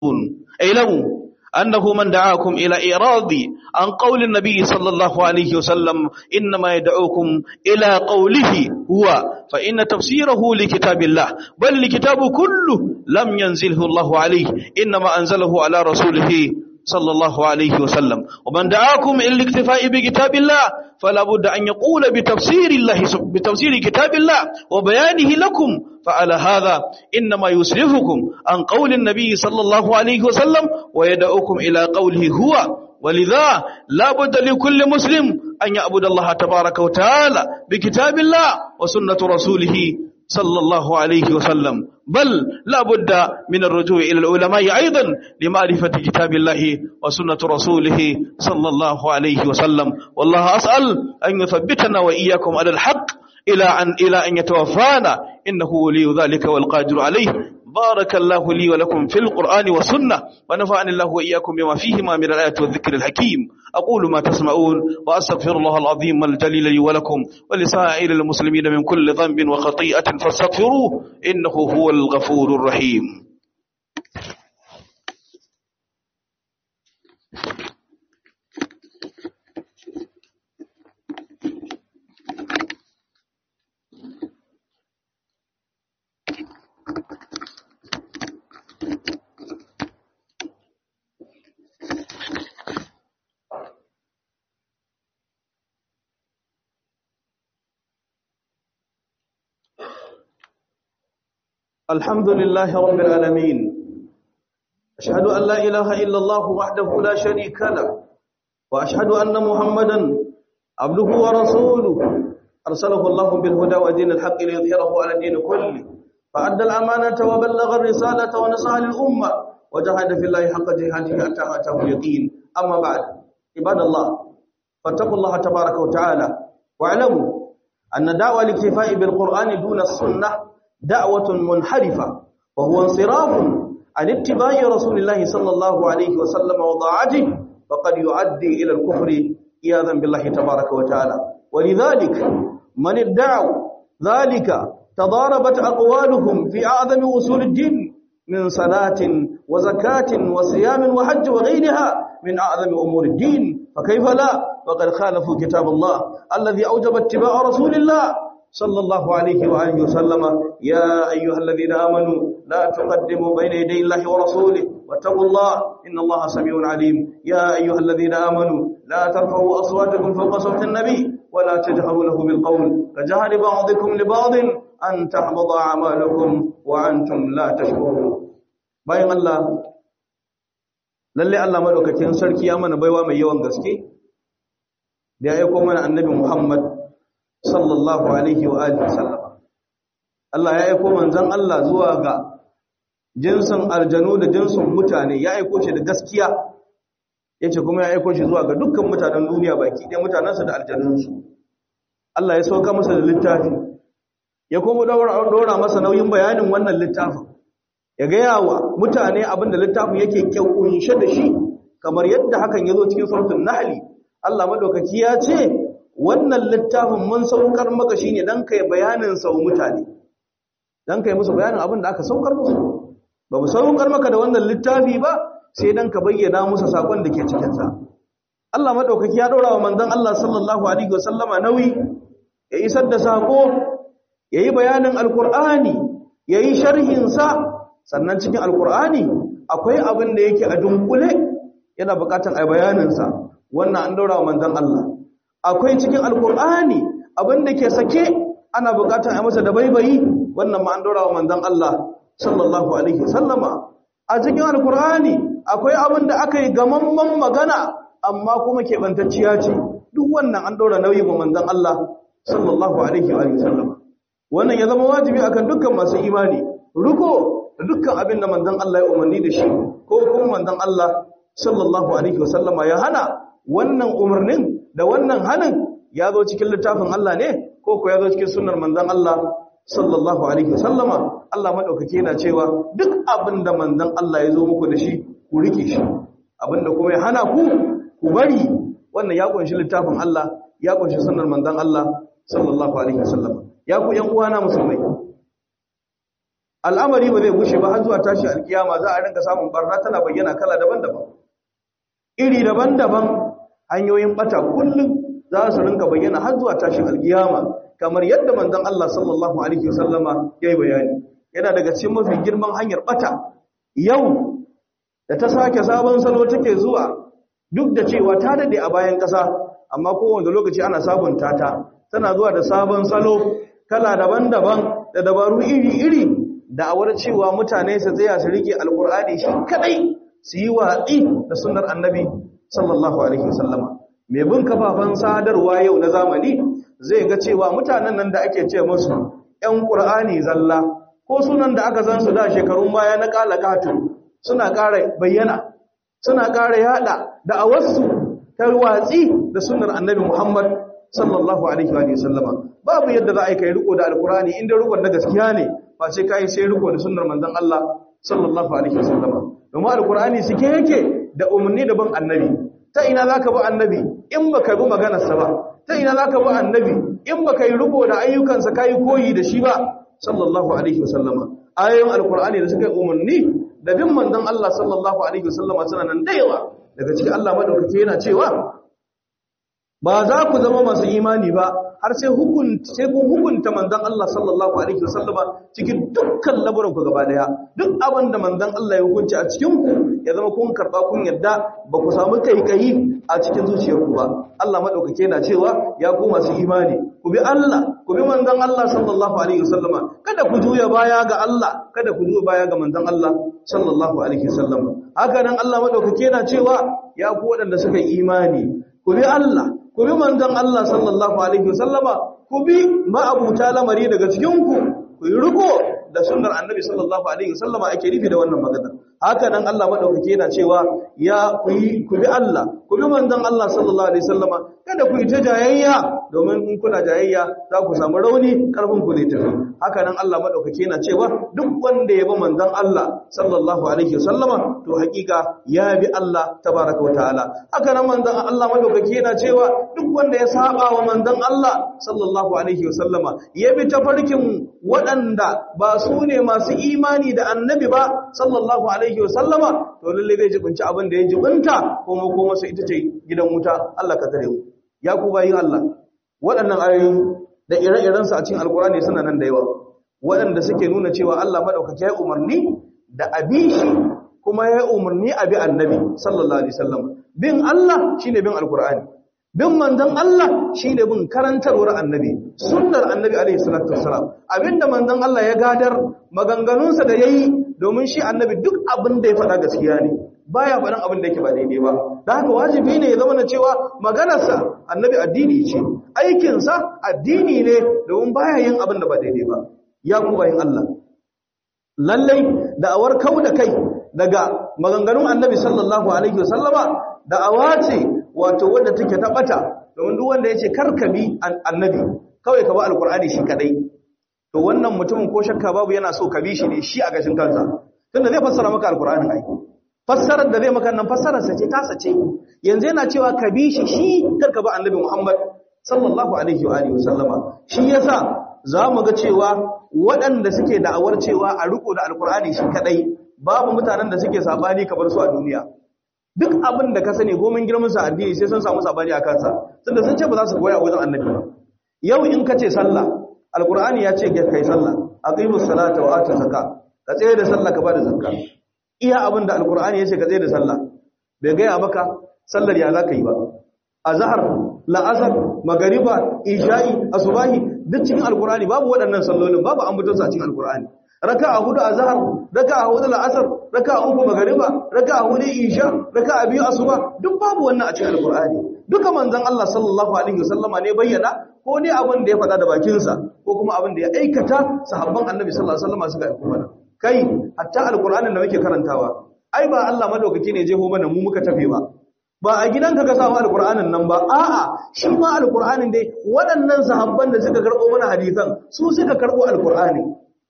اعلموا أنه من دعاكم إلى إعراض عن قول النبي صلى الله عليه وسلم إنما يدعوكم إلى قوله هو فإن تفسيره لكتاب الله بل لكتاب كله لم ينزله الله عليه إنما أنزله على رسوله صلى الله عليه وسلم ومن دعاكم إلى الاكتفاء بكتاب الله فلا بد أن يقول بتفسير الله بتفسير كتاب الله وبيانه لكم فعلى هذا إنما يسرفكم عن قول النبي صلى الله عليه وسلم ويدعوكم إلى قوله هو ولذا لا بد لكل مسلم أن يعبد الله تبارك وتعالى بكتاب الله وسنة رسوله صلى الله عليه وسلم بل لا بد من الرجوع إلى العلماء أيضا لمعرفة كتاب الله وسنة رسوله صلى الله عليه وسلم والله أسأل أن يثبتنا وإياكم على الحق إلى أن, إلى أن يتوفانا إنه ولي ذلك والقادر عليه بارك الله لي ولكم في القرآن والسنة ونفعني الله وإياكم بما فيهما من الآيات والذكر الحكيم أقول ما تسمعون وأستغفر الله العظيم الجليل لي ولكم ولسائر المسلمين من كل ذنب وخطيئة فاستغفروه إنه هو الغفور الرحيم الحمد لله رب العالمين أشهد أن لا إله إلا الله وحده لا شريك له وأشهد أن محمدا عبده ورسوله أرسله الله بالهدى ودين الحق ليظهره على الدين كله فأدى الأمانة وبلغ الرسالة ونصح للأمة وجاهد في الله حق جهاده حتى أتاه اليقين أما بعد عباد الله فاتقوا الله تبارك وتعالى واعلموا أن دعوة الاكتفاء بالقرآن دون السنة دعوة منحرفة وهو انصراف عن اتباع رسول الله صلى الله عليه وسلم وضاعته وقد يؤدي إلى الكفر إياذا بالله تبارك وتعالى ولذلك من ادعوا ذلك تضاربت أقوالهم في أعظم أصول الدين من صلاة وزكاة وصيام وحج وغيرها من أعظم أمور الدين فكيف لا وقد خالفوا كتاب الله الذي أوجب اتباع رسول الله صلى الله عليه وآله وسلم يا أيها الذين آمنوا لا تقدموا بين يدي الله ورسوله واتقوا الله إن الله سميع عليم يا أيها الذين آمنوا لا ترفعوا أصواتكم فوق صوت النبي ولا تجهروا له بالقول كجهر بعضكم لبعض أن تحبط أعمالكم وأنتم لا تشكرون bayan Allah lalle Allah madaukakin sarki ya mana baiwa mai yawan gaske da ya aika mana annabi Muhammad sallallahu alaihi wa alihi sallama Allah ya aika manzon Allah zuwa ga jinsin aljanu da jinsin mutane ya aika shi da gaskiya yace kuma ya aika shi zuwa ga dukkan mutanen duniya baki ɗaya mutanansa da aljanunsu Allah ya sauka masa da littafi ya kuma dora masa nauyin bayanin wannan littafin ya gaya wa mutane abinda littafin yake kunshe da shi kamar yadda hakan ya zo cikin suratul nahli Allah madaukaki ya ce wannan littafin mun saukar maka shine dan kai bayanin sa mutane dan kai musu bayanin abin da aka saukar musu ba mu saukar maka da wannan littafi ba sai dan ka bayyana musu sakon da ke cikin sa Allah madaukaki ya dora wa manzon Allah sallallahu alaihi wasallama nauyi ya isar da sako yayi bayanin alqur'ani yayi sharhin sa sannan cikin alqur'ani akwai abin da yake a dunkule yana bukatar ai bayanin sa wannan an daura wa manzon Allah akwai cikin alkur'ani abinda ke sake ana bukatar a masa da baibayi wannan ma an daura wa manzon Allah sallallahu alaihi wasallama a cikin alkur'ani akwai abinda aka yi gamamman magana amma kuma keɓantacciya ce duk wannan an daura nauyi wa manzon Allah sallallahu alaihi wasallama wannan ya zama wajibi akan dukkan masu imani ruko da dukkan abin da manzon Allah ya umarni da shi ko kuma manzon Allah sallallahu alaihi wasallama ya hana wannan umarnin da wannan hanin ya zo cikin littafin Allah ne ko ko ya zo cikin sunnar manzon Allah sallallahu alaihi wasallama Allah madaukake yana cewa duk abin da manzon Allah ya zo muku da shi ku rike shi abin da kuma ya hana ku ku bari wannan ya kunshi littafin Allah ya kunshi sunnar manzon Allah sallallahu alaihi wasallama ya ku yan uwana musulmai al'amari ba zai bushe ba har zuwa tashi alkiyama za a rinka samun barna tana bayyana kala daban-daban iri daban-daban hanyoyin bata kullum za su rinka bayyana har zuwa tashin alkiyama kamar yadda manzon Allah sallallahu alaihi wasallama yayi bayani yana daga cikin mafi girman hanyar bata yau da ta sake sabon salo take zuwa duk da cewa ta dade a bayan ƙasa amma kowane lokaci ana sabunta ta tana zuwa da sabon salo kala daban-daban da dabaru iri-iri da awar cewa mutane su tsaya su rike alkur'ani shi kadai su yi watsi da sunnar annabi sallallahu alaihi wasallama mai bin kafafen sadarwa yau na zamani zai ga cewa mutanen nan da ake ce musu ƴan qur'ani zalla ko sunan da aka san su da shekarun baya na kalakatu suna ƙara bayyana suna ƙara yada da awarsu ta watsi da sunnar annabi Muhammad sallallahu alaihi wa sallama babu yadda za a yi kai riko da alkurani inda rikon na gaskiya ne ba sai kai sai riko da sunnar manzon Allah sallallahu alaihi wa sallama domin alkurani suke yake da umarni da bin annabi ta ina zaka bi annabi in baka bi maganarsa ba ta ina zaka bi annabi in baka yi riko da ayyukansa kai koyi da shi ba sallallahu alaihi wa sallama ayoyin alkurani da suka yi umarni da bin manzon Allah sallallahu alaihi wa sallama suna nan da yawa daga cikin Allah madaukake yana cewa ba za ku zama masu imani ba har sai hukunta sai kun hukunta manzon Allah sallallahu alaihi wasallama cikin dukkan lamuran ku gaba daya duk abin da manzon Allah ya hukunci a cikin ku ya zama kun karba kun yadda ba ku samu kaikayi a cikin zuciyarku ba Allah madaukake yana cewa ya ku masu imani ku bi Allah ku bi manzon Allah sallallahu alaihi wasallama kada ku juya baya ga Allah kada ku juya baya ga manzon Allah sallallahu alaihi wasallama haka nan Allah madaukake yana cewa ya ku waɗanda suka yi imani ku bi Allah ku bi manzon Allah sallallahu alaihi wasallama ku bi ma'abuta lamari daga cikin ku ku yi riko da sunnar annabi sallallahu alaihi wasallama ake nufi da wannan magana haka nan Allah madaukake yana cewa ya ku yi ku bi Allah ku bi manzon Allah sallallahu alaihi wasallama kada ku yi ta jayayya domin in kuna jayayya za ku samu rauni karfin ku zai tafi haka nan Allah madaukake yana cewa duk wanda ya bi manzon Allah sallallahu alaihi wasallama to hakika ya bi Allah tabaraka wataala haka nan manzon Allah madaukake yana cewa duk wanda ya saba wa manzon Allah sallallahu alaihi wasallama ya bi tafarkin waɗanda ba su ne masu imani da annabi ba sallallahu alaihi wasallama to lalle zai jibinci abin da ya jibinta kuma kuma su ita ce gidan wuta Allah ka tare mu ya ku bayin Allah waɗannan ayoyi da ire-iren su a cikin alkurani suna nan da yawa waɗanda suke nuna cewa Allah madaukake ya umarni da abi shi kuma ya umarni a bi annabi sallallahu alaihi wasallam bin Allah shine bin alkurani bin manzon Allah shine bin karantarwar annabi sunnar annabi alaihi salatu wassalam abinda manzon Allah ya gadar maganganunsa da yayi domin shi annabi duk abin da ya faɗa gaskiya ne baya faɗan abin da yake ba daidai ba da haka wajibi ne ya zama na cewa maganarsa annabi addini ce aikinsa addini ne domin baya yin abin da ba daidai ba ya ku bayin Allah lallai da'awar kau da kai daga maganganun annabi sallallahu alaihi wasallama da'awa ce wato wadda take tabbata domin duk wanda yace karkabi annabi kawai ka ba alqur'ani shi kadai to wannan mutumin ko shakka babu yana so ka bi shi ne shi a gashin kansa tunda zai fassara maka alqur'ani ai fassarar da zai maka nan fassarar sa ce ta sace yanzu yana cewa ka bi shi shi karka ba annabi Muhammad sallallahu alaihi wa alihi wasallama shi yasa zamu ga cewa waɗanda suke da'awar cewa a riko da alqur'ani shi kadai babu mutanen da suke sabani kamar su a duniya duk abin da ka sani gomin girman sa addini sai sun samu sabani a kansa tunda sun ce ba za su koya wajen annabi ba yau in ka ce sallah alqur'ani ya ce kai sallah aqimus salata wa atu zakat ka tsaye da sallah ka bada zakka iya abin da alqur'ani ya ce ka tsaye da sallah bai gaya maka sallar ya zaka yi ba azhar la'asar magariba isha'i asubahi duk cikin alqur'ani babu waɗannan sallolin babu ambaton su a cikin alqur'ani raka'a hudu azhar raka'a hudu la'asar raka'a uku magariba raka'a hudu isha raka'a biyu asuba duk babu wannan a cikin alqur'ani duka manzon Allah sallallahu alaihi wasallama ne bayyana ko ne abin da ya faɗa da bakinsa ko kuma abin da ya aikata sahabban annabi sallallahu alaihi wasallama suka aika mana kai hatta alqur'anin da muke karantawa ai ba Allah madaukaki ne jeho mana mu muka tafe ba ba a gidanka ka samu alqur'anin nan ba a'a shi ma alqur'anin dai waɗannan sahabban da suka karɓo mana hadisan su suka karɓo alqur'ani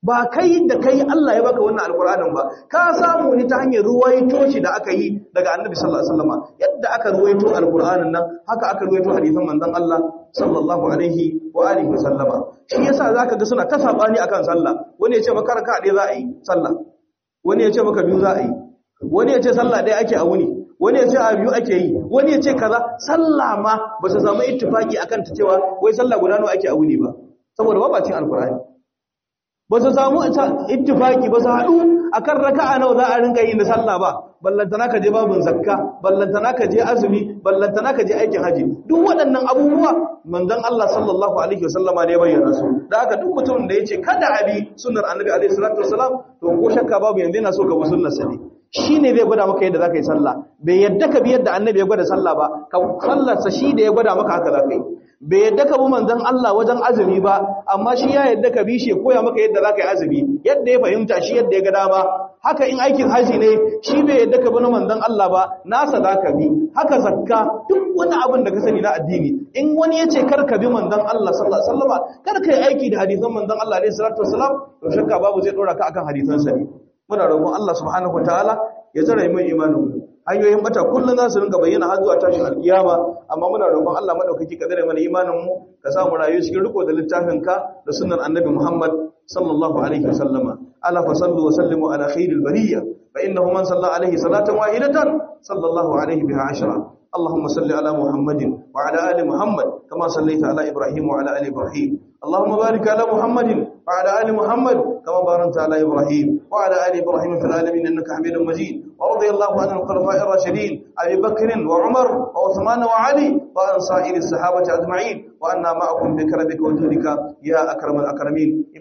ba kai da kai Allah ya baka wannan alkur'anin ba ka samu ne ta hanyar ruwaito shi da aka yi daga annabi sallallahu alaihi wasallam yadda aka ruwaito alkur'anin nan haka aka ruwaito hadisan manzon Allah sallallahu alaihi wa alihi wasallama shi yasa zaka ga suna ta sabani akan sallah wani ya ce maka raka ɗaya za a yi sallah wani ya ce maka biyu za a yi wani ya ce sallah ɗaya ake a wuni wani ya ce a biyu ake yi wani ya ce kaza sallah ma ba su samu ittifaki akan ta cewa wai sallah guda nawa ake a wuni ba saboda babacin alkur'ani ba su samu ittifaki ba su haɗu akan raka'a nawa za a rinka yi na sallah ba ballantana ka je babun zakka ballantana ka je azumi ballantana ka je aikin haji duk waɗannan abubuwa manzon Allah sallallahu alaihi wasallama ne bayyana su da haka duk mutumin da yace kada abi sunnar annabi alaihi salatu wasalam to ko shakka babu yanzu yana so ka bi sunnar sa ne shine zai gwada maka yadda zaka yi sallah bai yadda ka bi yadda annabi ya gwada sallah ba ka sallar sa shi da ya gwada maka haka zaka yi bai yadda ka bi manzon Allah wajen azumi ba amma shi ya yadda ka bi shi ya koya maka yadda zaka yi azumi yadda ya fahimta shi yadda ya ga dama haka in aikin haji ne shi bai yadda ka bi na manzon Allah ba nasa zaka bi haka zakka duk wani abin da ka sani na addini in wani ya ce kar ka bi manzon Allah sallallahu alaihi wasallam kar ka yi aiki da hadisan manzon Allah alaihi salatu wasallam to shakka babu zai dora ka akan hadisan sa ne muna roƙon Allah subhanahu wataala ya tsare mu imanin mu hanyoyin bata kullun za su rinka bayyana har zuwa tashin alkiyama amma muna roƙon Allah madaukaki ka tsare mana imanin mu ka sa mu rayu cikin riko da littafin ka da sunnar annabi Muhammad sallallahu alaihi wasallama ala fa sallu wa sallimu ala khairil bariyya fa innahu man salla alaihi salatan wahidatan sallallahu alaihi biha ashra اللهم صل على محمد وعلى ال محمد كما صليت على ابراهيم وعلى ال ابراهيم اللهم بارك على محمد وعلى ال محمد كما باركت على ابراهيم وعلى ال ابراهيم في العالمين انك حميد مجيد ورضي الله عن الخلفاء الراشدين ابي بكر وعمر وعثمان وعلي وعن سائر الصحابه اجمعين وأنا معكم بكرمك وجودك يا أكرم الأكرمين